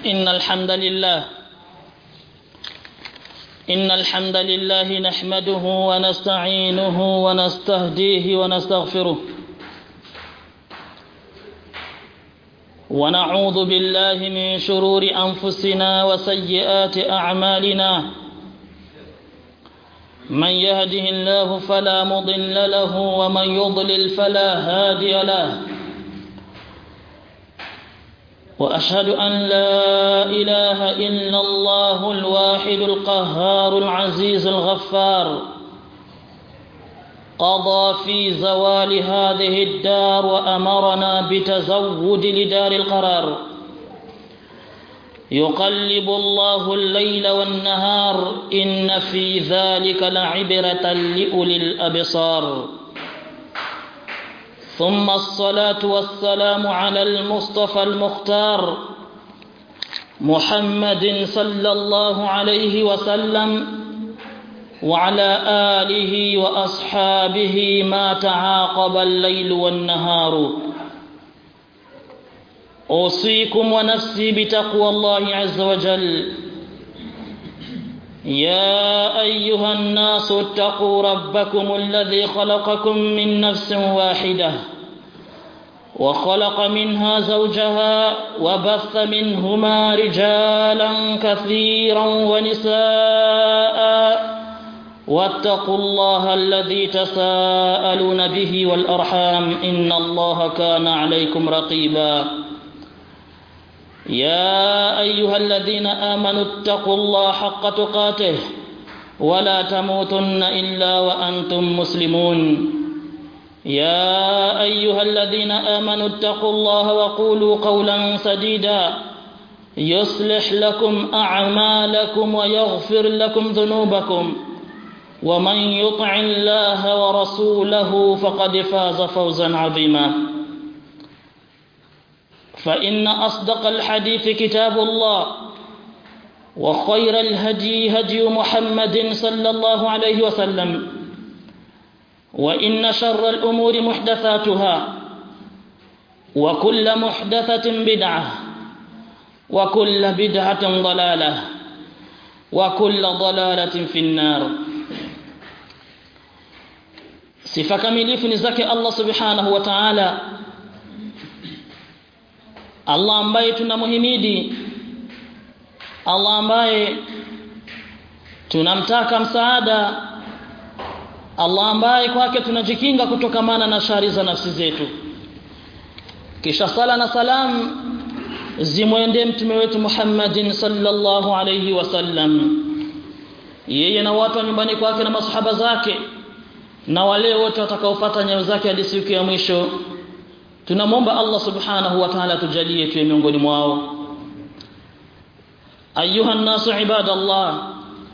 إن الحمد لله إن الحمد لله نحمده ونستعينه ونستهديه ونستغفره ونعوذ بالله من شرور أنفسنا وسيئات أعمالنا من يهده الله فلا مضل له ومن يضلل فلا هادي له وأشهد أن لا إله إلا الله الواحد القهار العزيز الغفار قضى في زوال هذه الدار وأمرنا بتزود لدار القرار يقلب الله الليل والنهار إن في ذلك لعبرة لأولي الأبصار ثم الصلاة والسلام على المصطفى المختار محمد صلى الله عليه وسلم وعلى آله وأصحابه ما تعاقب الليل والنهار أوصيكم ونفسي بتقوى الله عز وجل يا أيها الناس اتقوا ربكم الذي خلقكم من نفس واحدة وخلق منها زوجها وبث منهما رجالا كثيرا ونساء واتقوا الله الذي تساءلون به والأرحام إن الله كان عليكم رقيبا يا أيها الذين آمنوا اتقوا الله حق تقاته ولا تموتن إلا وأنتم مسلمون يا أيها الذين آمنوا اتقوا الله وقولوا قولا سديدا يصلح لكم أعمالكم ويغفر لكم ذنوبكم ومن يطع الله ورسوله فقد فاز فوزا عظيما فإن أصدق الحديث كتاب الله وخير الهدي هدي محمد صلى الله عليه وسلم وإن شر الأمور محدثاتها وكل محدثة بدعة وكل بدعة ضلالة وكل ضلالة في النار sifa kamilifu ni zake Allah subhanahu wa ta'ala Allah ambaye tunamuhimidi Allah ambaye tunamtaka msaada Allah ambaye kwake tunajikinga kutokamana na shari za nafsi zetu kisha sala na salam zimwendee mtume wetu Muhammadin sallallahu alayhi wasallam yeye na watu wa nyumbani kwake na masahaba zake na wale wote watakaofuata nyayo zake hadi siku ya mwisho tunamwomba Allah subhanahu wa ta'ala tujalie tuwe miongoni mwao ayuha nasu ibadallah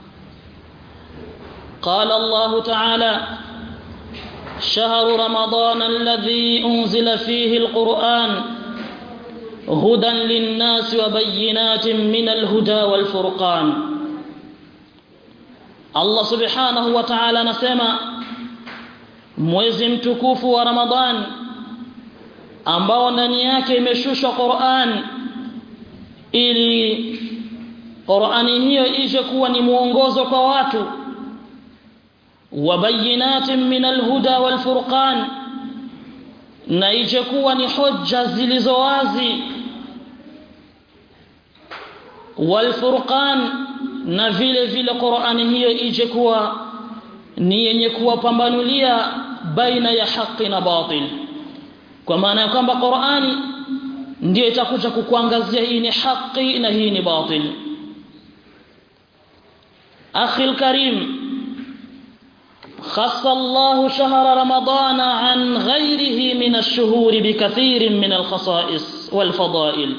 قال الله تعالى شهر رمضان الذي أنزل فيه القرآن هدى للناس وبينات من الهدى والفرقان الله سبحانه وتعالى نسمع mwezi mtukufu wa Ramadhan ambao ndani yake imeshushwa Qur'an ili Qur'ani hiyo ije kuwa ni mwongozo kwa watu wabayinatin min alhuda walfurqan na ije kuwa ni hoja zilizo wazi walfurqan na vile vile Qur'ani hiyo ije kuwa ni yenye kuwapambanulia baina ya haki na batil kwa maana ya kwamba Qur'ani ndiyo itakuja kukuangazia hii ni haki na hii ni batil akhi alkarim خص الله شهر رمضان عن غيره من الشهور بكثير من الخصائص والفضائل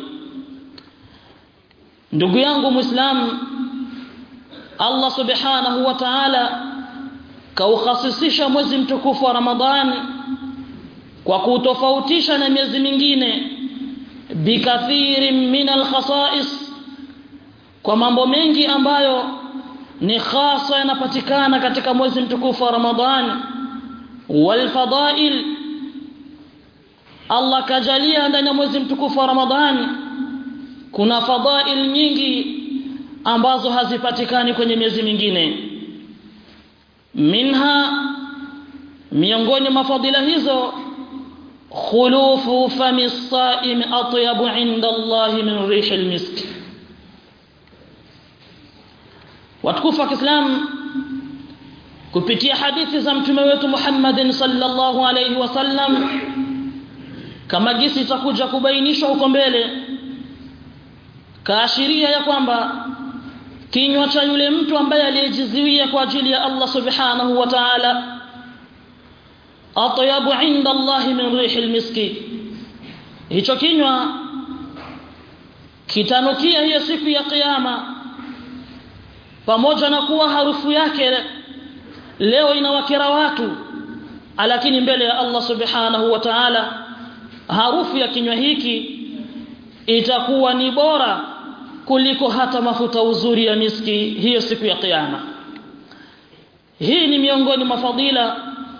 ndugu yangu muislam Allah subhanahu wa ta'ala kaukhasisisha mwezi mtukufu wa Ramadhani kwa kutofautisha na miezi mingine bikathirin min alkhasais kwa mambo mengi ambayo ni khasa yanapatikana katika mwezi mtukufu wa Ramadhani walfadail Allah kajalia ndani ya mwezi mtukufu wa Ramadhani kuna fadhail nyingi ambazo hazipatikani kwenye miezi mingine minha miongoni mwa fadhila hizo khulufu fami as-sa'im atyabu 'inda Allah min rih al-misk watukufu wa Kiislamu kupitia hadithi za mtume wetu Muhammadin sallallahu alayhi wasallam kama jinsi itakuja kubainishwa huko mbele kaashiria ya kwamba kinywa cha yule mtu ambaye aliyejiziwia kwa ajili ya Allah subhanahu wa ta'ala atyabu inda Allah min rihil miski hicho kinywa kitanukia hiyo siku ya kiyama pamoja na kuwa harufu yake leo inawakera watu lakini mbele ya Allah subhanahu wa ta'ala harufu ya kinywa hiki itakuwa ni bora kuliko hata mafuta uzuri ya miski hiyo siku ya kiyama hii ni miongoni mwa fadila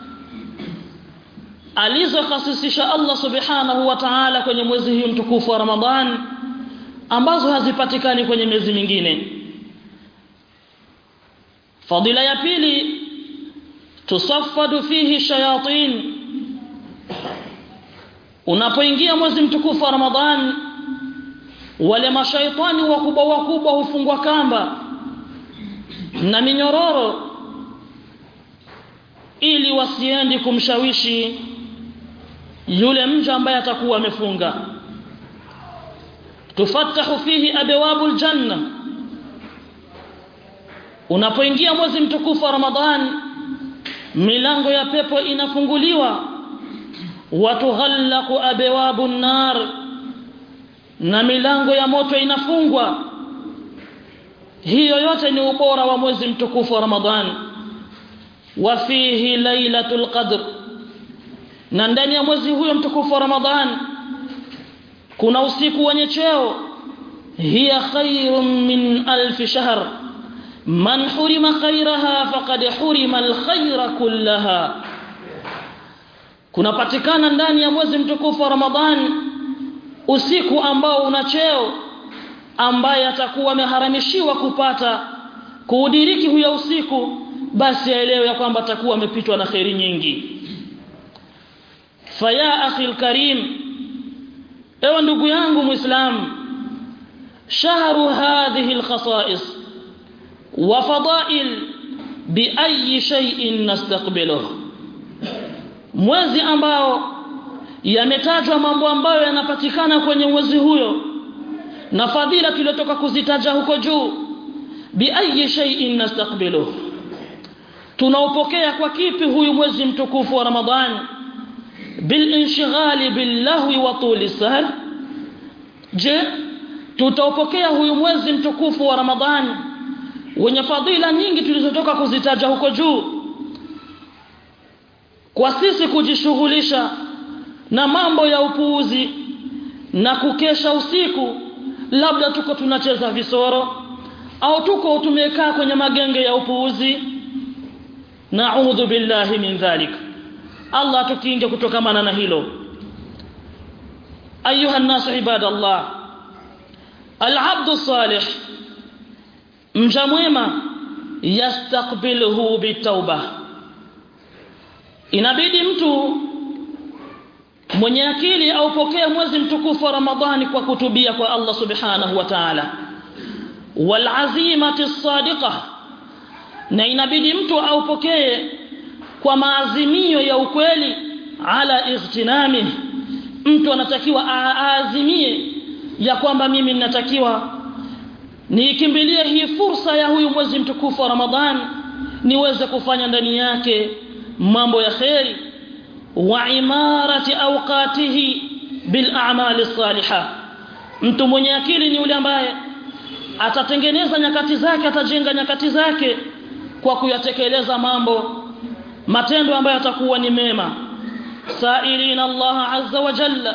alizokasisisha Allah subhanahu wa ta'ala kwenye mwezi huu mtukufu wa Ramadhan ambazo hazipatikani kwenye miezi mingine fadila ya pili tusaffadu fihi shayatin unapoingia mwezi mtukufu wa Ramadhan wale mashaitani wakubwa wakubwa hufungwa kamba na minyororo ili wasiendi kumshawishi yule mja ambaye atakuwa amefunga tufatahu fihi abwabu aljanna unapoingia mwezi mtukufu wa Ramadhan milango ya pepo inafunguliwa watughallaqu abwabu nar na milango ya moto inafungwa hiyo yote ni ubora wa mwezi mtukufu wa Ramadhan wa fihi lailatul qadr na ndani ya mwezi huyo mtukufu wa Ramadhan kuna usiku wenye cheo hiya khairun min alf shahr man hurima khairaha faqad hurima alkhayra kullaha kunapatikana ndani ya mwezi mtukufu wa Ramadhan usiku ambao una cheo ambaye atakuwa ameharamishiwa kupata kuudiriki huyo usiku basi aelewe ya kwamba atakuwa amepitwa na kheri nyingi faya akhi alkarim ewe ndugu yangu muislam shahru hadhihi alkhasa'is wa fada'il bi ayi shay'in nastaqbiluhu mwezi ambao yametajwa mambo ambayo yanapatikana kwenye mwezi huyo na fadhila tuliotoka kuzitaja huko juu bi ayi shay'in nastaqbiluhu tunaupokea kwa kipi huyu mwezi mtukufu wa Ramadhani bil inshighali billahi wa tuli sahr je tutaupokea huyu mwezi mtukufu wa Ramadhani wenye fadhila nyingi tulizotoka kuzitaja huko juu kwa sisi kujishughulisha na mambo ya upuuzi na kukesha usiku labda tuko tunacheza visoro au tuko tumekaa kwenye magenge ya upuuzi na'udhu billahi min dhalik Allah tukinge kutokamana na hilo ayuha an-nas ibadallah al-'abdu salih mja mwema yastaqbiluhu bitauba inabidi mtu mwenye akili aupokee mwezi mtukufu wa Ramadhani kwa kutubia kwa Allah subhanahu wa ta'ala wal azimati sadiqah na inabidi mtu aupokee kwa maazimio ya ukweli ala ightinami mtu anatakiwa aazimie ya kwamba mimi ninatakiwa niikimbilie hii fursa ya huyu mwezi mtukufu wa Ramadhan niweze kufanya ndani yake mambo ya kheri wa imarati awqatihi bil a'mali salihah mtu mwenye akili ni yule ambaye atatengeneza nyakati zake atajenga nyakati zake kwa kuyatekeleza mambo matendo ambayo yatakuwa ni mema sailina Allah azza wa jalla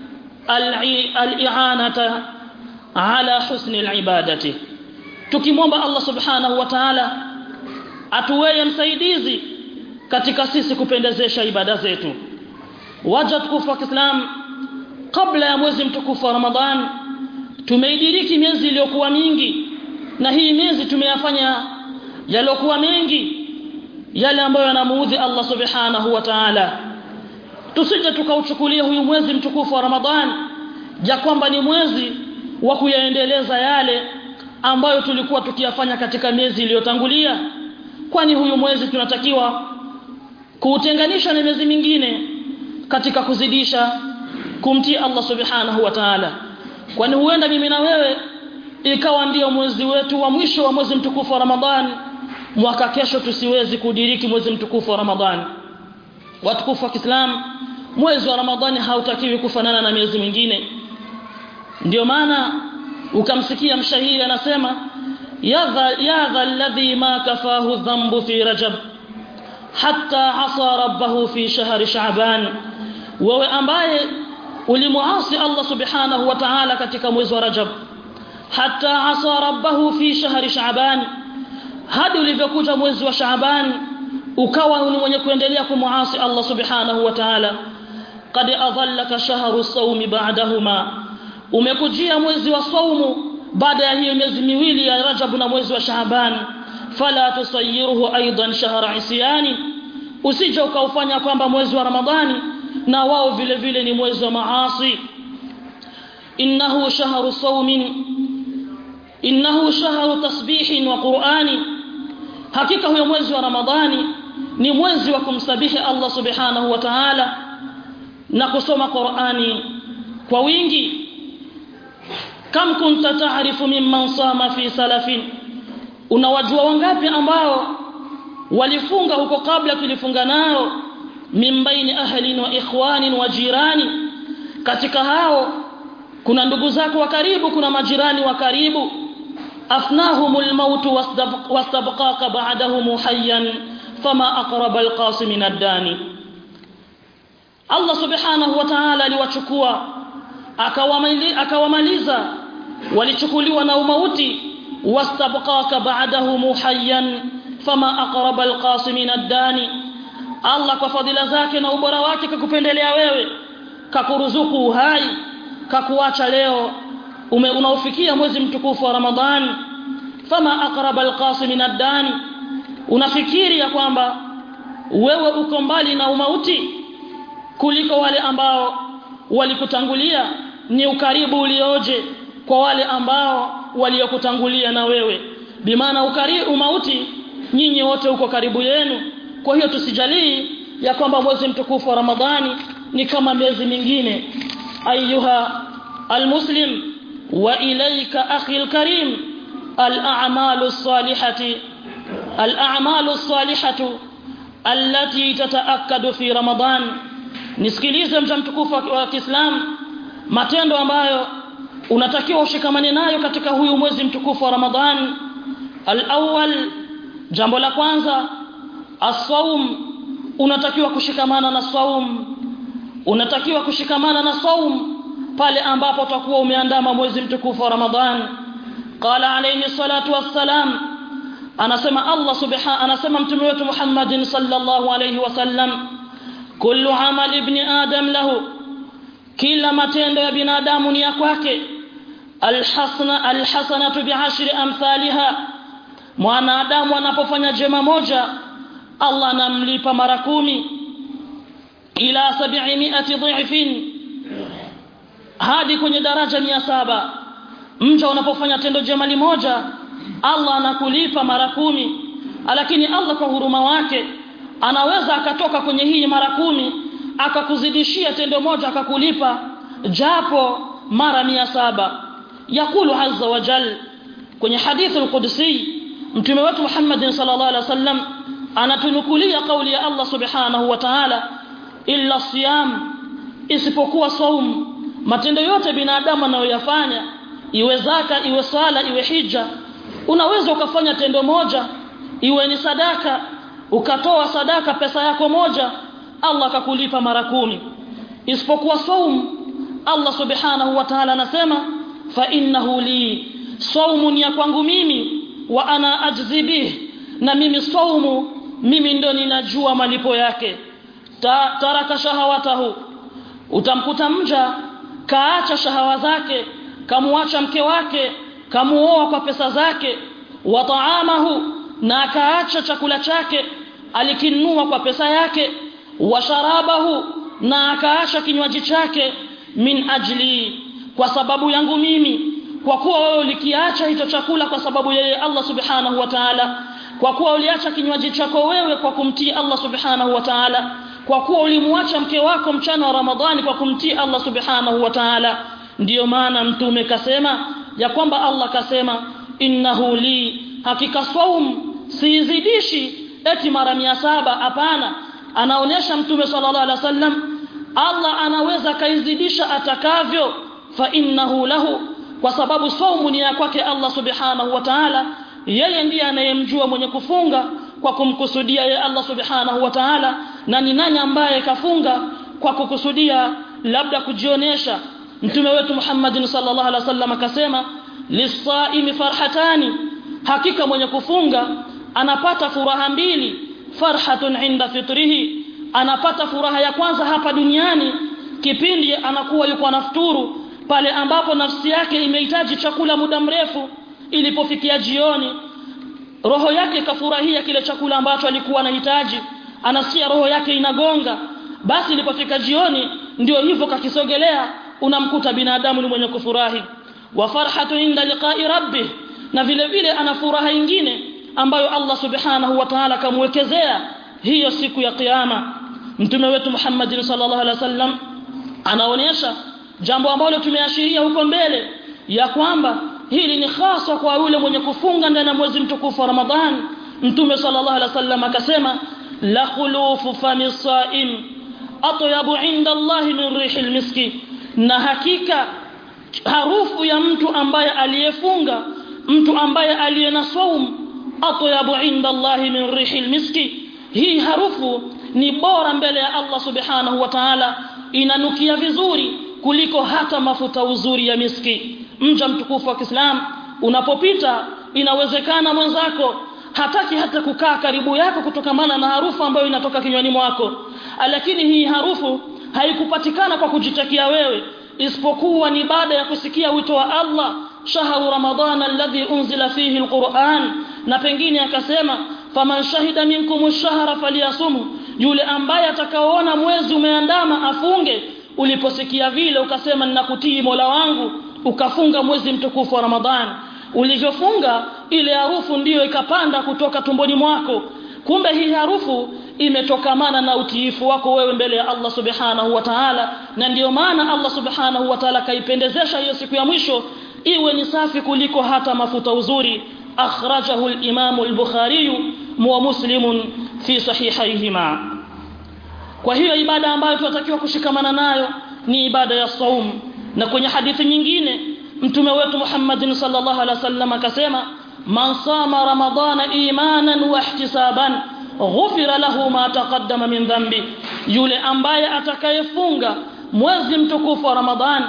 al-i'anata ala husni al-ibadati tukimwomba Allah subhanahu wa ta'ala atuweye msaidizi katika sisi kupendezesha ibada zetu waja tukufu wa Kiislam kabla ya mwezi mtukufu wa Ramadhan tumeidiriki miezi iliyokuwa mingi na hii miezi tumeyafanya yaliokuwa mengi yale ambayo yanamuudhi Allah subhanahu wa ta'ala tusije tukauchukulia huyu mwezi mtukufu wa Ramadhan ya kwamba ni mwezi wa kuyaendeleza yale ambayo tulikuwa tukiyafanya katika miezi iliyotangulia kwani huyu mwezi tunatakiwa kuutenganisha na miezi mingine katika kuzidisha kumtii Allah subhanahu wa ta'ala kwani huenda mimi na wewe ikawa ndiyo mwezi wetu wa mwisho wa mwezi mtukufu wa Ramadhan mwaka kesho tusiwezi kudiriki mwezi mtukufu wa Ramadhan watukufu wa Kiislamu mwezi wa Ramadhani hautakiwi kufanana na miezi mingine ndio maana ukamsikia mshahiri anasema yadha yadha alladhi ma kafahu dhanbu fi rajab hatta asa rabbahu fi shahri sha'ban wewe ambaye ulimuasi Allah subhanahu wa ta'ala katika mwezi wa rajab hatta asa rabbahu fi shahri sha'ban hadi ulivyokuja mwezi wa sha'ban ukawa ni mwenye kuendelea kumuasi Allah subhanahu wa ta'ala qad adhallaka shahru sawmi ba'dahuma umekujia mwezi wa saumu baada ya hiyo miezi miwili ya Rajab na mwezi wa Shaaban fala tusayiruhu aidan shahra isyani usije ukaufanya kwamba mwezi wa Ramadhani na wao vile vile ni mwezi wa maasi innahu shahru sawmin innahu shahru tasbihin wa qur'ani hakika huyo mwezi wa Ramadhani ni mwezi wa kumsabihi Allah subhanahu wa ta'ala na kusoma Qur'ani kwa wingi kam kunta taarifu mimman sama fi salafin unawajua wangapi ambao walifunga huko kabla tulifunga nao min baini ahlin wa ikhwanin wa jirani katika hao kuna ndugu zako wa karibu kuna majirani wa karibu afnahumul maut wastabqaka ba'dahum hayyan fama aqraba alqasim min ad-dani Allah subhanahu wa ta'ala aliwachukua akawamaliza walichukuliwa na umauti wastabqaka ba'dahu hayyan fama aqraba alqasimin ad-dani Allah kwa fadhila zake na ubora wake kakupendelea wewe kakuruzuku uhai kakuacha leo ume unaofikia mwezi mtukufu wa Ramadhani fama aqraba alqasimin ad-dani unafikiri ya kwamba wewe uko mbali na umauti kuliko wale ambao walikutangulia ni ukaribu ulioje kwa wale ambao waliokutangulia na wewe bimaana ukaribu umauti nyinyi wote uko karibu yenu kwa hiyo tusijalii ya kwamba mwezi mtukufu wa Ramadhani ni kama miezi mingine ayuha almuslim wa ilayka akhi alkarim al'amalu salihati al'amalu salihatu allati tataakkadu fi Ramadhan nisikilize mja mtukufu wa Kiislamu matendo ambayo unatakiwa ushikamane nayo katika huyu mwezi mtukufu wa Ramadhan al-awwal jambo la kwanza as-sawm unatakiwa kushikamana na saum unatakiwa kushikamana na saum pale ambapo utakuwa umeandama mwezi mtukufu wa Ramadhan qala alayhi salatu wassalam anasema Allah subhanahu anasema mtume wetu Muhammadin sallallahu alayhi wasallam kullu amal ibni adam lahu kila matendo ya binadamu ni ya kwake alhasana alhasanatu bi'ashri amthaliha mwanadamu anapofanya jema moja Allah anamlipa mara kumi ila 700 dhifin hadi kwenye daraja mia saba mja unapofanya tendo jema limoja Allah anakulipa mara kumi lakini Allah kwa huruma wake anaweza akatoka kwenye hii mara kumi akakuzidishia tendo moja akakulipa japo mara mia saba yakulu azza wa jal kwenye hadithi al-qudsi mtume wetu Muhammad sallallahu alaihi wasallam anatunukulia kauli ya Allah subhanahu wa ta'ala illa siyam isipokuwa saum matendo yote binadamu anayoyafanya iwe zaka iwe swala iwe hija unaweza ukafanya tendo moja iwe ni sadaka ukatoa sadaka pesa yako moja Allah akakulipa mara kumi isipokuwa saum Allah subhanahu wa ta'ala anasema fa innahu li saumun ya kwangu mimi wa ana ajzi bih na mimi saumu mimi ndo ninajua malipo yake Ta, taraka shahawatahu utamkuta mja kaacha shahawa zake kamuacha mke wake kamuoa kwa pesa zake wa taamahu na akaacha chakula chake alikinunua kwa pesa yake wa sharabahu na akaacha kinywaji chake min ajli kwa sababu yangu mimi kwa kuwa wewe ulikiacha hicho chakula kwa sababu yeye Allah subhanahu wa ta'ala kwa kuwa uliacha kinywaji chako wewe kwa kumtii Allah subhanahu wa ta'ala kwa kuwa ulimwacha mke wako mchana wa Ramadhani kwa kumtii Allah subhanahu wa ta'ala ndiyo maana mtume kasema ya kwamba Allah kasema innahu li hakika saum siizidishi eti mara mia saba hapana anaonyesha mtume sallallahu alaihi wasallam Allah anaweza kaizidisha atakavyo fa innahu lahu kwa sababu saumu ni ya kwake Allah subhanahu wa ta'ala yeye ndiye anayemjua mwenye kufunga kwa kumkusudia yeye Allah subhanahu wa ta'ala na ni nani ambaye kafunga kwa kukusudia labda kujionesha mtume wetu Muhammad sallallahu alaihi wasallam akasema lisaimi farhatani hakika mwenye kufunga anapata furaha mbili farhatun inda fitrihi anapata furaha ya kwanza hapa duniani kipindi anakuwa yuko anafuturu pale ambapo nafsi yake imehitaji chakula muda mrefu ilipofikia jioni roho yake kafurahia kile chakula ambacho alikuwa anahitaji anasikia roho yake inagonga basi ilipofika jioni ndio hivyo kakisogelea unamkuta binadamu ni mwenye kufurahi wa farhatu inda liqa'i rabbih na vile vile ana furaha nyingine ambayo Allah subhanahu wa ta'ala kamwekezea hiyo siku ya kiyama mtume wetu Muhammad sallallahu alaihi wasallam anaonyesha jambo ambalo tumeashiria huko mbele ya kwamba hili ni hasa kwa yule mwenye kufunga ndani ya mwezi mtukufu wa Ramadhan mtume sallallahu alaihi wasallam akasema la khulufu fami saim atyabu inda Allah min rihil miski na hakika harufu ya mtu ambaye aliyefunga mtu ambaye aliyena saum atyabu inda Allah min rihil miski hii harufu ni bora mbele ya Allah subhanahu wa ta'ala inanukia vizuri kuliko hata mafuta uzuri ya miski mja mtukufu wa Kiislamu unapopita inawezekana mwenzako hataki hata kukaa karibu yako kutokamana na harufu ambayo inatoka kinywani mwako lakini hii harufu haikupatikana kwa kujitakia wewe isipokuwa ni baada ya kusikia wito wa Allah shahru ramadhan alladhi unzila fihi alquran na pengine akasema faman shahida minkum ash-shahra falyasum yule ambaye atakaoona mwezi umeandama afunge uliposikia vile ukasema ninakutii Mola wangu ukafunga mwezi mtukufu wa Ramadhan ulivyofunga ile harufu ndiyo ikapanda kutoka tumboni mwako kumbe hii harufu imetokamana na utiifu wako wewe mbele ya Allah subhanahu wa ta'ala na ndiyo maana Allah subhanahu wa ta'ala kaipendezesha hiyo siku ya mwisho iwe ni safi kuliko hata mafuta uzuri akhrajahu al-Imam al-Bukhari wa Muslim fi sahihayhima kwa hiyo ibada ambayo tunatakiwa kushikamana nayo ni ibada ya saum na kwenye hadithi nyingine mtume wetu Muhammad sallallahu alaihi wasallam akasema man sama ramadana imanan wa ihtisaban ghufira lahu ma taqaddama min dhanbi yule ambaye atakayefunga mwezi mtukufu wa ramadhan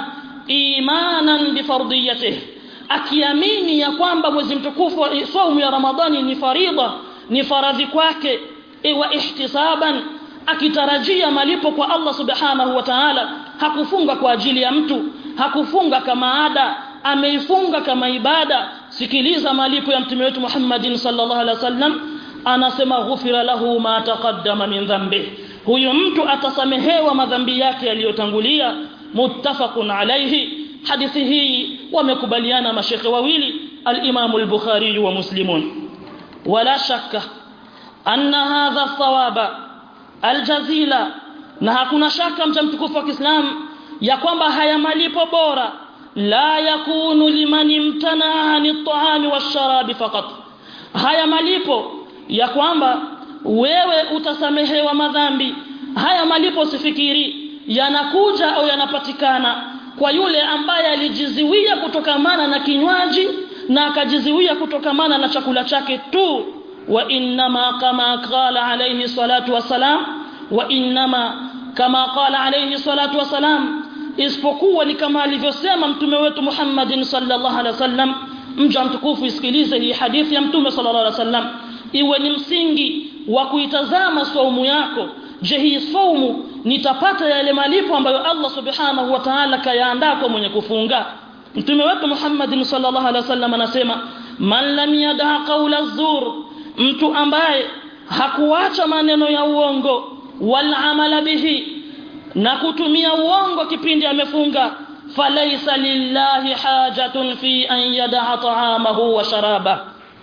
imanan bi fardiyatihi akiamini ya kwamba mwezi mtukufu wa saumu ya ramadhani ni faridha ni faradhi kwake wa ihtisaban akitarajia malipo kwa Allah subhanahu wa ta'ala hakufunga kwa ajili ya mtu hakufunga kama ada ameifunga kama ibada sikiliza malipo ya mtume wetu Muhammadin sallallahu alaihi wasallam anasema ghufira lahu ma taqaddama min dhanbi huyu mtu atasamehewa madhambi yake yaliyotangulia muttafaqun alayhi hadithi hii wamekubaliana mashekhe wawili al-Imam al-Bukhari wa Muslimun wala shakka anna hadha thawaba aljazila na hakuna shaka mcha mtukufu wa Kiislamu ya kwamba haya malipo bora la yakunu liman imtana ani at-ta'ami wash-sharabi faqat haya malipo ya kwamba wewe utasamehewa madhambi haya malipo usifikiri yanakuja au yanapatikana kwa yule ambaye alijiziwia kutokamana na kinywaji na akajiziwia kutokamana na chakula chake tu wa innama kama qala alayhi salatu wasalam wa innama kama qala alayhi salatu wasalam isipokuwa ni kama alivyosema mtume wetu Muhammadin sallallahu alaihi wasallam mja mtukufu isikilize hii hadithi ya mtume sallallahu alaihi wasallam iwe ni msingi wa kuitazama saumu yako je hii saumu nitapata yale malipo ambayo Allah subhanahu wa ta'ala kayaandaa kwa mwenye kufunga mtume wetu Muhammad sallallahu alaihi wasallam anasema man lam yada qawla zur mtu ambaye hakuacha maneno ya uongo wal amala bihi na kutumia uongo kipindi amefunga falaysa lillahi hajatun fi an yada'a ta'amahu wa sharaba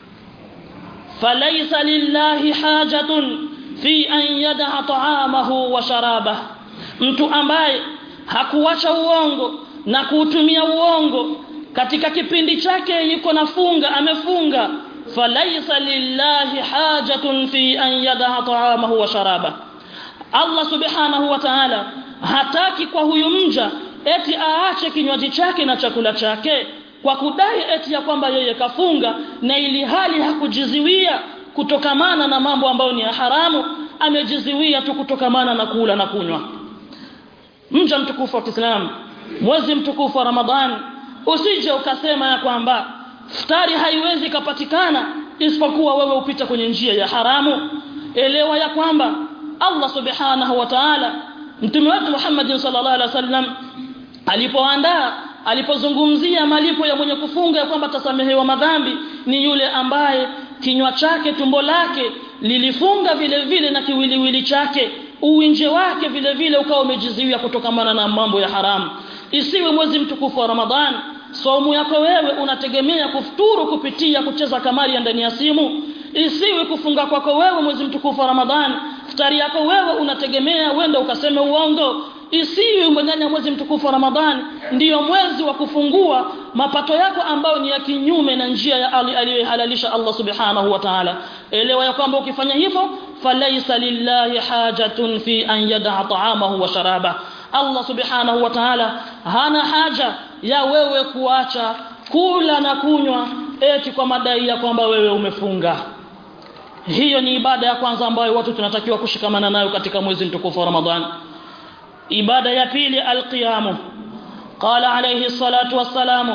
falaysa lillahi hajatun fi an yada'a ta'amahu wa sharaba mtu ambaye hakuacha uongo na kuutumia uongo katika kipindi chake yuko nafunga amefunga falaysa lillahi hajatun fi an yada'a ta'amahu wa sharaba Allah subhanahu wa ta'ala hataki kwa huyu mja eti aache kinywaji chake na chakula chake kwa kudai eti ya kwamba yeye kafunga na ili hali hakujiziwia kutokamana na mambo ambayo ni ya haramu amejiziwia tu kutokamana na kula na kunywa mja mtukufu wa Kiislamu mwezi mtukufu wa Ramadhani usije ukasema ya kwamba futari haiwezi kapatikana isipokuwa wewe upita kwenye njia ya haramu elewa ya kwamba Allah subhanahu wa ta'ala mtume wetu Muhammad sallallahu alaihi wasallam alipoandaa alipozungumzia malipo ya mwenye kufunga ya kwamba tasamehewa madhambi ni yule ambaye kinywa chake tumbo lake lilifunga vile vile na kiwiliwili chake uwinje wake vile vile ukawa umejiziwia kutokamana na mambo ya haramu isiwe mwezi mtukufu wa Ramadhani somu yako wewe unategemea kufuturu kupitia kucheza kamari ya ndani ya simu isiwe kufunga kwako wewe mwezi mtukufu wa Ramadhani futari yako wewe unategemea wenda ukaseme uongo isiwe ndani ya mwezi mtukufu wa Ramadhani ndiyo mwezi wa kufungua mapato yako ambayo ni ya kinyume na njia ya aliyohalalisha Allah subhanahu wa ta'ala elewa ya kwamba ukifanya hivyo falaysa lillahi hajatun fi an yada'a ta'amahu wa sharaba Allah subhanahu wa ta'ala hana haja ya wewe kuacha kula na kunywa eti kwa madai ya kwamba wewe umefunga hiyo ni ibada ya kwanza ambayo watu tunatakiwa kushikamana nayo katika mwezi mtukufu wa Ramadhani ibada ya pili alqiyamu qala alayhi salatu wassalamu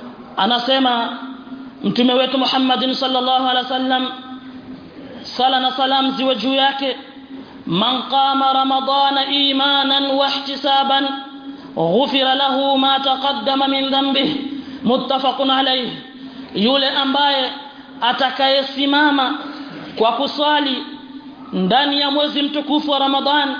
anasema mtume wetu Muhammadin sallallahu alaihi wasallam sala na salam ziwe juu yake man qama ramadana imanan wa ihtisaban ghufira lahu ma taqaddama min dhanbihi muttafaqun alayhi yule ambaye atakayesimama kwa kuswali ndani ya mwezi mtukufu wa Ramadhan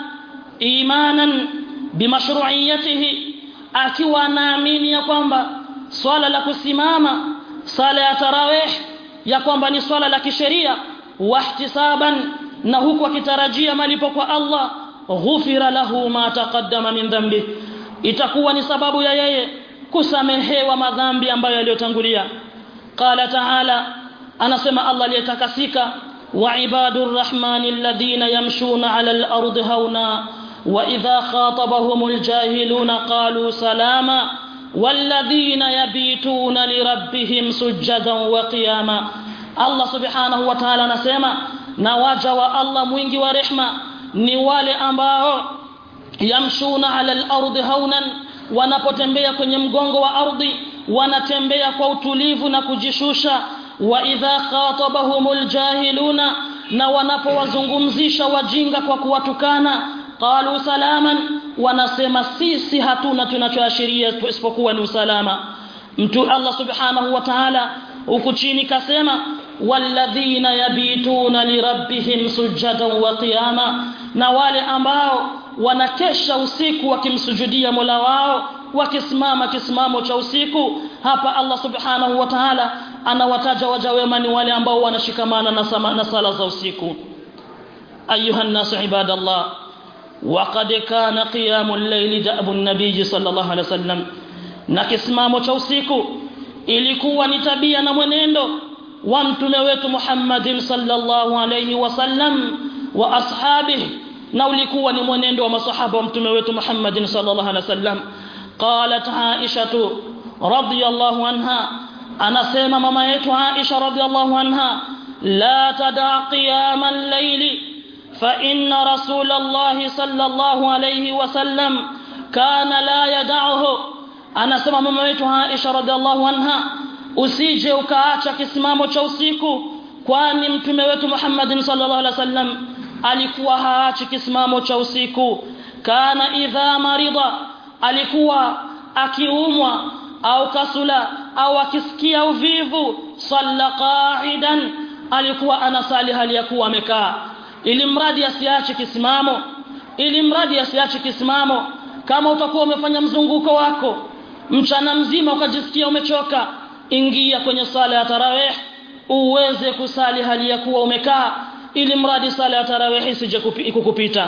imanan bimashru'iyatihi akiwa naamini ya kwamba swala la kusimama sala ya tarawih ya kwamba ni swala la kisheria wahtisaban na huku akitarajia malipo kwa Allah ghufira lahu ma taqaddama min dhanbi itakuwa ni sababu ya yeye kusamehewa madhambi ambayo yaliyotangulia qala ta'ala anasema Allah aliyetakasika wa ibadur rahmani alladhina yamshuna 'ala al-ardi hauna wa idha khatabahumul jahiluna qalu salama والذين يبيتون لربهم سجدا وقياما Allah subhanahu wa ta'ala anasema na waja wa Allah mwingi wa rehma ni wale ambao yamshuna ala al-ardi haunan wanapotembea kwenye mgongo wa ardhi wanatembea kwa utulivu na kujishusha wa idha khatabahumul jahiluna na wanapowazungumzisha wajinga kwa kuwatukana qalu salaman wanasema sisi hatuna tunachoashiria isipokuwa ni usalama mtu Allah subhanahu wa ta'ala huku chini kasema walladhina yabituna lirabbihim sujadan wa qiyama na wale ambao wanakesha usiku wakimsujudia Mola wao wakisimama kisimamo cha usiku hapa Allah subhanahu wa ta'ala anawataja waja wema ni wale ambao wanashikamana na, sama, na sala za usiku ayuha nasu ibadallah وقد كان قيام الليل دأب النبي صلى الله عليه وسلم na kisimamo cha usiku ilikuwa ni tabia na mwenendo wa mtume wetu Muhammadin sallallahu alayhi wasallam wa ashabihi na ulikuwa ni mwenendo wa masahaba wa mtume wetu Muhammadin sallallahu alayhi wasallam qalat Aisha radhiyallahu anha anasema mama yetu Aisha radhiyallahu anha la tada qiyam al-layli فإن رسول الله صلى الله عليه وسلم كان لا يدعه anasema mama wetu Aisha radhiallahu anha usije ukaacha kisimamo cha usiku kwani mtume wetu Muhammad sallallahu alaihi wasallam alikuwa haachi kisimamo cha usiku kana idha marida alikuwa akiumwa au kasula au akisikia uvivu salla qa'idan alikuwa anasali hali ya kuwa amekaa ili mradi asiache kisimamo ili mradi asiache kisimamo kama utakuwa umefanya mzunguko wako mchana mzima ukajisikia umechoka ingia kwenye sala ya tarawih uweze kusali hali ya kuwa umekaa ili mradi sala ya tarawih isije kukupita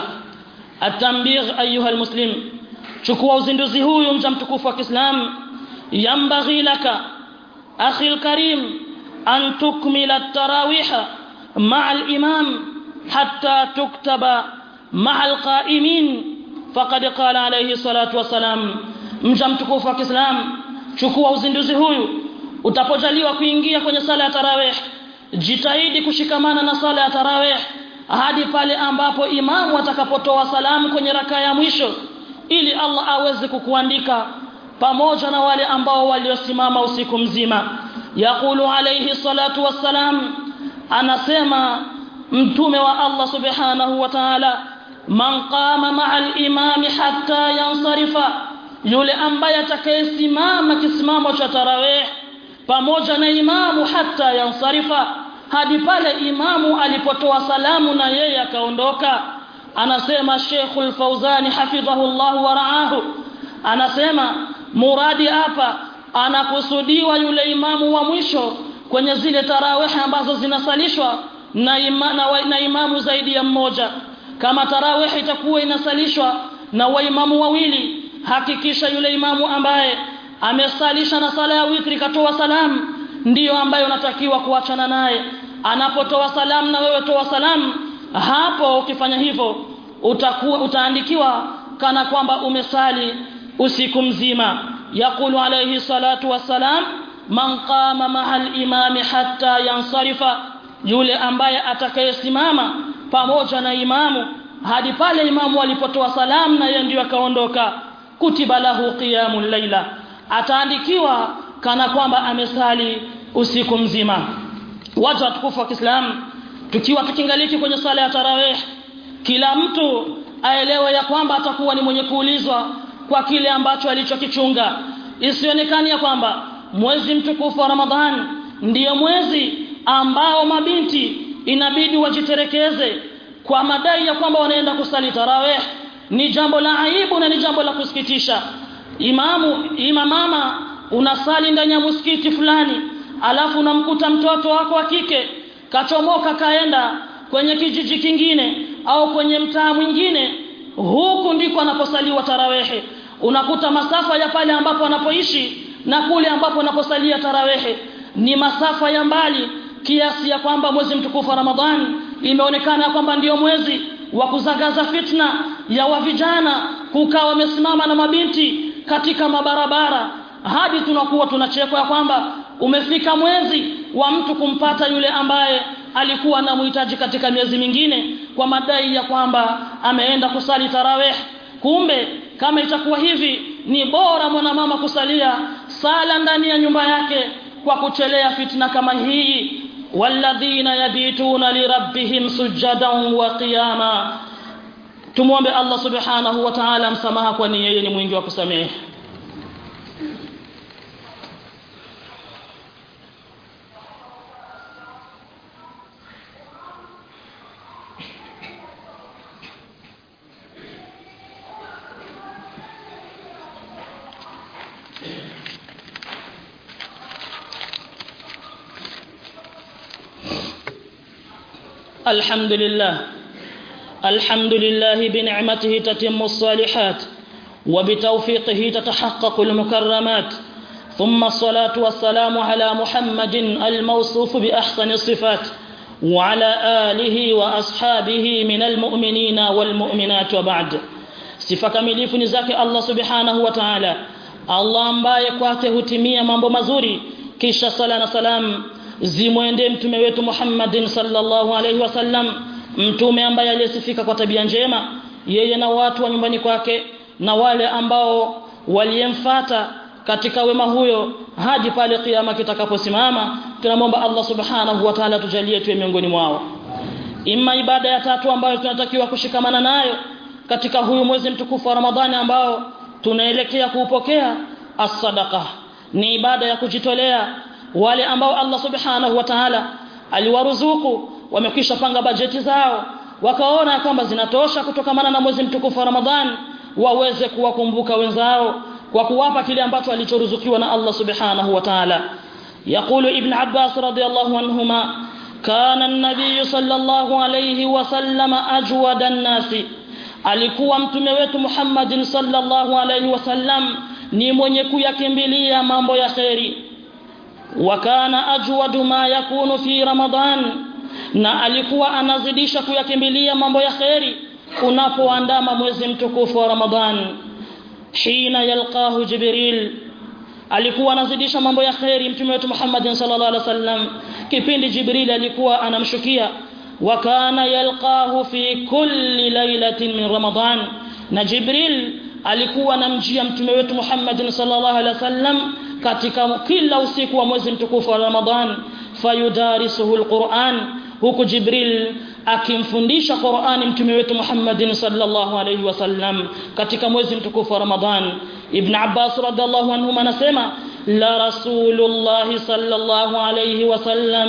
atambigh ayuha almuslim chukua uzinduzi huyu mja mtukufu wa Kiislamu yambaghi laka akhi alkarim an tukmila at-tarawih ma'a al-imam hatta tuktaba ma'a al-qa'imin faqad qala alayhi salatu wassalam mja mtukufu wa Kiislamu chukua uzinduzi huyu utapojaliwa kuingia kwenye sala ya tarawih jitahidi kushikamana na sala ya tarawih hadi pale ambapo imamu atakapotoa salamu kwenye raka ya mwisho ili Allah aweze kukuandika pamoja na wale ambao waliosimama usiku mzima yaqulu alayhi salatu wassalam anasema mtume wa Allah subhanahu wa ta'ala man qama ma'a al-imam hatta yansarifa yule ambaye atakayesimama kisimamo cha tarawih pamoja na imamu hata yansarifa hadi pale imamu alipotoa salamu na yeye akaondoka anasema Sheikhul Fauzani hafidhahullah wa raahu anasema muradi hapa anakusudiwa yule imamu wa mwisho kwenye zile tarawih ambazo zinasalishwa na, ima, na, wa, na imamu zaidi ya mmoja kama tarawih itakuwa inasalishwa na waimamu wawili hakikisha yule imamu ambaye amesalisha na sala ya witri katoa salamu ndiyo ambayo unatakiwa kuachana naye anapotoa salamu na wewe toa salamu hapo ukifanya hivyo utakuwa utaandikiwa kana kwamba umesali usiku mzima yaqulu alayhi salatu wassalam man qama mahal imami hatta yansarifa yule ambaye atakayesimama pamoja na imamu hadi pale imamu alipotoa salamu na yeye ndiyo akaondoka kutiba lahu qiyamul laila ataandikiwa kana kwamba amesali usiku mzima watu watukufu wa Kiislamu tukiwa tukingaliki kwenye sala ya tarawih kila mtu aelewe ya kwamba atakuwa ni mwenye kuulizwa kwa kile ambacho alichokichunga isionekani ya kwamba mwezi mtukufu wa Ramadhan ndiyo mwezi ambao mabinti inabidi wajiterekeze kwa madai ya kwamba wanaenda kusali tarawih ni jambo la aibu na ni jambo la kusikitisha imamu imamama unasali ndani ya msikiti fulani alafu unamkuta mtoto wako wa kike kachomoka kaenda kwenye kijiji kingine au kwenye mtaa mwingine huku ndiko anaposaliwa tarawehe unakuta masafa ya pale ambapo anapoishi na kule ambapo anaposalia tarawehe ni masafa ya mbali kiasi ya kwamba mwezi mtukufu wa Ramadhani imeonekana kwamba ndiyo mwezi wa kuzagaza fitna ya wa vijana kukaa wamesimama na mabinti katika mabarabara hadi tunakuwa tunachekwa ya kwamba umefika mwezi wa mtu kumpata yule ambaye alikuwa anamhitaji katika miezi mingine kwa madai ya kwamba ameenda kusali tarawih kumbe kama itakuwa hivi ni bora mwanamama kusalia sala ndani ya nyumba yake kwa kuchelea fitna kama hii walladhina yabituna lirabbihim sujadan wa qiyama tumwombe Allah subhanahu wa ta'ala msamaha kwani yeye ni mwingi wa kusamehe الحمد لله الحمد لله بنعمته تتم الصالحات وبتوفيقه تتحقق المكرمات ثم الصلاة والسلام على محمد الموصوف بأحسن الصفات وعلى آله وأصحابه من المؤمنين والمؤمنات وبعد sifa kamilifu ni zake Allah subhanahu wa ta'ala Allah ambaye kwake hutimia mambo mazuri kisha sala na salam zimwende mtume wetu Muhammadin sallallahu alaihi wasallam mtume ambaye aliyesifika kwa tabia njema yeye na watu wa nyumbani kwake na wale ambao waliyemfata katika wema huyo hadi pale kiyama kitakaposimama tunamwomba Allah subhanahu wa ta'ala tujalie tuwe miongoni mwao imma ibada ya tatu ambayo tunatakiwa kushikamana nayo katika huyu mwezi mtukufu wa Ramadhani ambao tunaelekea kuupokea as-sadaqa ni ibada ya kujitolea wale ambao Allah subhanahu wa ta'ala aliwaruzuku wamekwisha panga bajeti zao wakaona kwamba zinatosha kutokamana na mwezi mtukufu wa Ramadhani waweze kuwakumbuka wenzao kwa kuwapa kile ambacho alichoruzukiwa na Allah subhanahu wa ta'ala يقول ابن عباس رضي الله عنهما كان النبي صلى الله عليه وسلم أجود الناس alikuwa mtume wetu Muhammad sallallahu alaihi wasallam ni mwenye kuyakimbilia mambo ya kheri wa kana ajwadu ma yakunu fi ramadan na alikuwa anazidisha kuyakimbilia mambo ya kheri unapoandama mwezi mtukufu wa Ramadhan hina yalqahu Jibril alikuwa anazidisha mambo ya kheri mtume wetu Muhammad sallallahu alaihi wasallam kipindi Jibril alikuwa anamshukia wa kana yalqahu fi kulli lailatin min Ramadhan na Jibril alikuwa anamjia mtume wetu Muhammad sallallahu alaihi wasallam katika kila usiku wa mwezi mtukufu wa Ramadhan fayudarisuhu alquran huku Jibril akimfundisha Qur'ani mtume wetu Muhammad sallallahu alayhi wasallam katika mwezi mtukufu wa Ramadhan Ibn Abbas radhiallahu anhu anasema la rasulullah sallallahu alayhi wasallam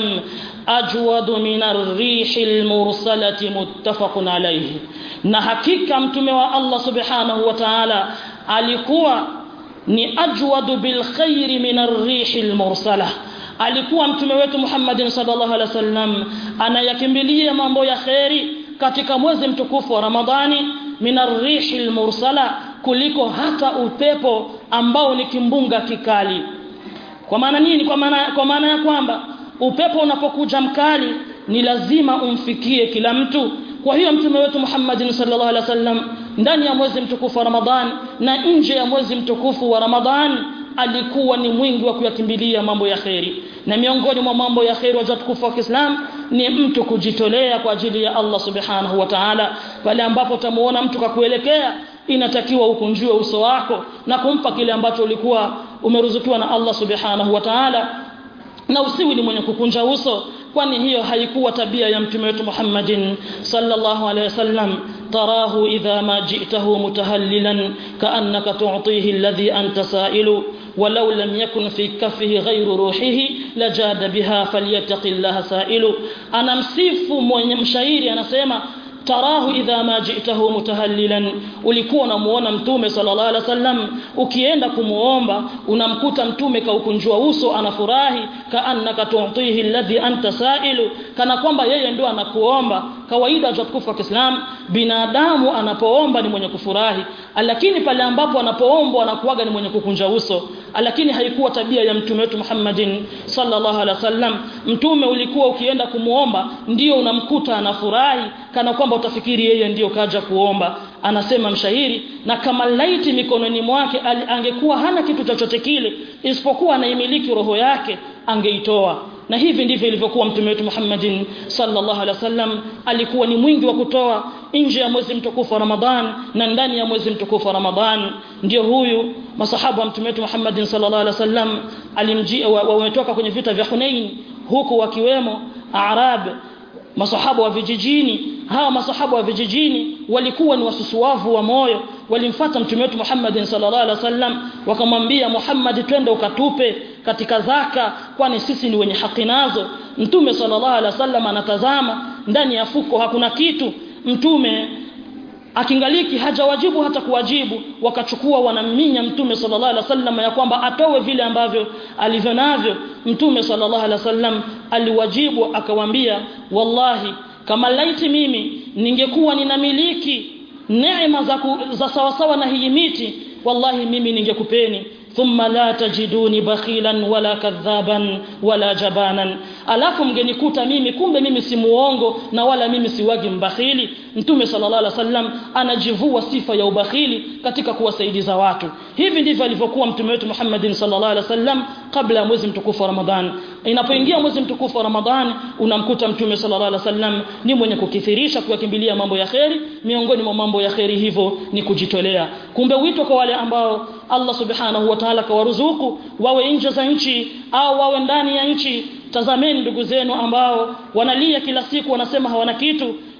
ajwadu min ar-rihil mursalati muttafaqun alayhi na hakika mtume wa Allah subhanahu wa ta'ala alikuwa ni ajwadu bil khairi min ar-rihil mursalah alikuwa mtume wetu Muhammad sallallahu alaihi wasallam anayakimbilia mambo ya kheri katika mwezi mtukufu wa Ramadhani minarrihil mursala kuliko hata upepo ambao ni kimbunga kikali kwa maana nini kwa maana kwa maana ya kwamba upepo unapokuja mkali ni lazima umfikie kila mtu kwa hiyo mtume wetu Muhammad sallallahu alaihi wasallam ndani ya mwezi mtukufu wa Ramadhani na nje ya mwezi mtukufu wa Ramadhani alikuwa ni mwingi wa kuyakimbilia mambo ya kheri na miongoni mwa mambo ya kheri watukufu wa Kiislamu ni mtu kujitolea kwa ajili ya Allah subhanahu wa ta'ala pale ambapo utamuona mtu kakuelekea inatakiwa ukunjue uso wako na kumpa kile ambacho ulikuwa umeruzukiwa na Allah subhanahu wa ta'ala na usiwi ni mwenye kukunja uso kwani hiyo haikuwa tabia ya mtume wetu Muhammadin sallallahu alaihi wasallam tarahu idha ma ji'tahu mutahallilan ka'annaka tu'tihi alladhi anta sa'ilu ولو لم يكن في كفه غير روحه لجاد بها فليتق الله سائل انا msifu mwenye mshairi anasema tarahu idha ma ji'tahu mutahallilan ulikuwa unamuona mtume sallallahu alaihi wasallam ukienda kumuomba unamkuta mtume kaukunjua uso anafurahi kaannaka tu'tihi alladhi anta sa'ilu kana kwamba yeye ndio anakuomba kawaida tukufu wa Kiislamu binadamu anapoomba ni mwenye kufurahi lakini pale ambapo anapoombwa anakuwaga ni mwenye kukunja uso lakini haikuwa tabia ya mtume wetu Muhammadin sallallahu alaihi wasallam mtume ulikuwa ukienda kumuomba ndio unamkuta anafurahi kana kwamba utafikiri yeye ndio kaja kuomba anasema mshahiri na kama laiti mikononi mwake angekuwa hana kitu chochote kile isipokuwa anaimiliki roho yake angeitoa na hivi ndivyo ilivyokuwa mtume wetu Muhammadin sallallahu alaihi wasallam alikuwa ni mwingi wa kutoa nje ya mwezi mtukufu wa Ramadhan na ndani ya mwezi mtukufu wa Ramadhan ndio huyu masahaba wa mtume wetu Muhammadin sallallahu alaihi wasallam alimjia wametoka kwenye vita vya Hunain huku wakiwemo Arab masahaba wa vijijini hawa masahaba wa vijijini walikuwa ni wasusuwavu wa moyo walimfuata mtume wetu Muhammad sallallahu alaihi wasallam wakamwambia Muhammad twende ukatupe katika zaka kwani sisi ni wenye haki nazo mtume sallallahu alaihi wasallam anatazama ndani ya fuko hakuna kitu mtume akingaliki hajawajibu hata kuwajibu wakachukua wanaminya mtume sallallahu alaihi wasallam ya kwamba atowe vile ambavyo alivyo navyo mtume sallallahu alaihi wasallam aliwajibu akawambia wallahi kama laiti mimi ningekuwa ninamiliki neema za, ku, za sawasawa na hii miti wallahi mimi ningekupeni thumma la tajiduni bakhilan wala kadhaban wala jabanan alafu mgenikuta mimi kumbe mimi si muongo na wala mimi siwagi mbakhili mtume sallallahu alaihi wasallam anajivua sifa ya ubakhili katika kuwasaidiza watu hivi ndivyo alivyokuwa mtume wetu Muhammadin sallallahu alaihi wasallam kabla ya mwezi mtukufu wa Ramadhan inapoingia mwezi mtukufu wa Ramadhan unamkuta mtume sallallahu alaihi wasallam ni mwenye kukithirisha kuyakimbilia mambo ya kheri miongoni mwa mambo ya kheri hivyo ni kujitolea kumbe wito kwa wale ambao Allah subhanahu wa ta'ala kawaruzuku wawe nje za nchi au wawe ndani ya nchi tazameni ndugu zenu ambao wanalia kila siku wanasema hawana kitu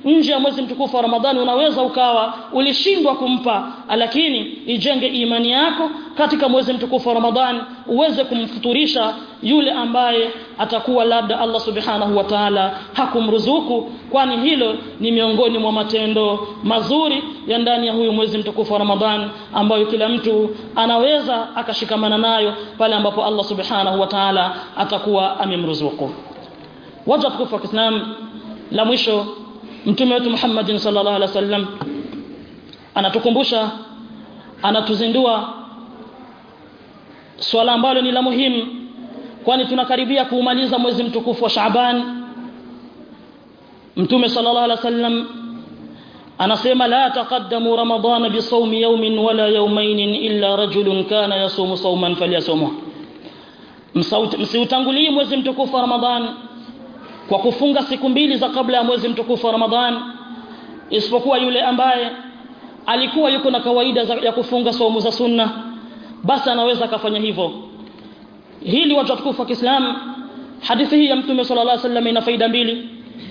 nje ya mwezi mtukufu wa Ramadhani unaweza ukawa ulishindwa kumpa lakini ijenge imani yako katika mwezi mtukufu wa Ramadhani uweze kumfuturisha yule ambaye atakuwa labda Allah subhanahu wa ta'ala hakumruzuku kwani hilo ni miongoni mwa matendo mazuri ya ndani ya huyu mwezi mtukufu wa Ramadhani ambayo kila mtu anaweza akashikamana nayo pale ambapo Allah subhanahu wa ta'ala atakuwa amemruzuku waja tukufu wa Kiislamu la mwisho mtume wetu Muhammad sallallahu alaihi wasallam anatukumbusha anatuzindua swala ambalo ni la muhimu kwani tunakaribia kuumaliza mwezi mtukufu wa Shaaban mtume sallallahu alaihi wasallam anasema la taqaddamu ramadana bisawmi yawmin wala yawmayn illa rajulun kana yasumu sawman falyasumhu msiutangulie mwezi mtukufu wa Ramadhan kwa kufunga siku mbili za kabla ya mwezi mtukufu wa Ramadhan isipokuwa yule ambaye alikuwa yuko na kawaida za, ya kufunga saumu za sunna basi anaweza akafanya hivyo hili watu watukufu wa Kiislamu hadithi hii ya Mtume sallallahu alaihi wasallam ina faida mbili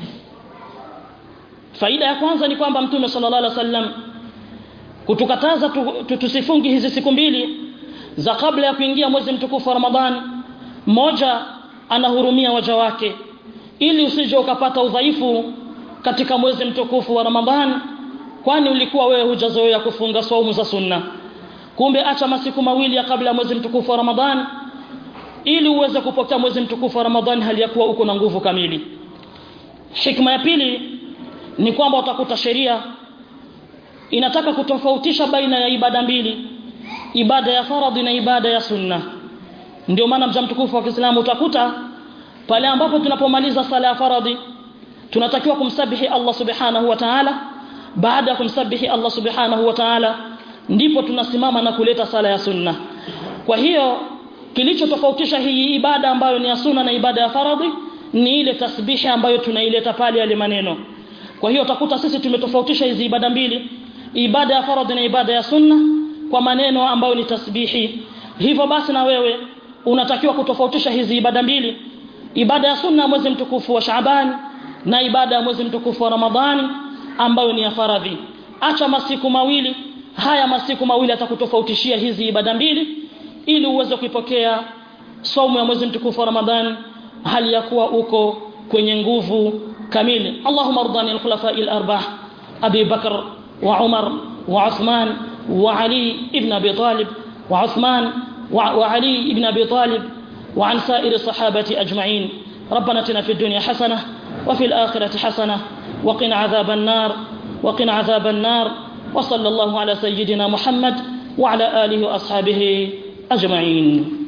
faida ya kwanza ni kwamba Mtume sallallahu alaihi wasallam kutukataza tu, tusifungi hizi siku mbili za kabla ya kuingia mwezi mtukufu wa Ramadhani mmoja anahurumia waja wake ili usije ukapata udhaifu katika mwezi mtukufu wa Ramadhani kwani ulikuwa wewe hujazoea kufunga saumu za sunna kumbe acha masiku mawili ya kabla ya mwezi mtukufu wa Ramadhani ili uweze kupokea mwezi mtukufu wa Ramadhani hali ya kuwa uko na nguvu kamili hikma ya pili ni kwamba utakuta sheria inataka kutofautisha baina ya ibada mbili ibada ya faradhi na ibada ya sunna ndio maana mja mtukufu wa Kiislamu utakuta pale ambapo tunapomaliza sala ya faradhi tunatakiwa kumsabihi Allah subhanahu wa ta'ala baada ya kumsabihi Allah subhanahu wa ta'ala ndipo tunasimama na kuleta sala ya sunna kwa hiyo kilichotofautisha hii ibada ambayo ni ya sunna na ibada ya faradhi ni ile tasbihi ambayo tunaileta pale yale maneno kwa hiyo utakuta sisi tumetofautisha hizi ibada mbili ibada ya faradhi na ibada ya sunna kwa maneno ambayo ni tasbihi hivyo basi na wewe unatakiwa kutofautisha hizi ibada mbili ibada ya sunna mwezi mtukufu wa Shaaban na ibada ya mwezi mtukufu wa Ramadhani ambayo ni ya faradhi acha masiku mawili haya masiku mawili atakutofautishia hizi ibada mbili ili uweze kuipokea somo ya mwezi mtukufu wa Ramadhani hali ya kuwa uko kwenye nguvu kamili Allahumma ardani al-khulafa'i al-arba'ah Abi Bakr wa Umar wa Uthman wa Ali ibn Abi Talib wa Uthman wa Ali ibn Abi Talib وعن سائر الصحابة أجمعين ربنا اتنا في الدنيا حسنة وفي الآخرة حسنة وقنا عذاب النار وقنا عذاب النار وصلى الله على سيدنا محمد وعلى آله وأصحابه أجمعين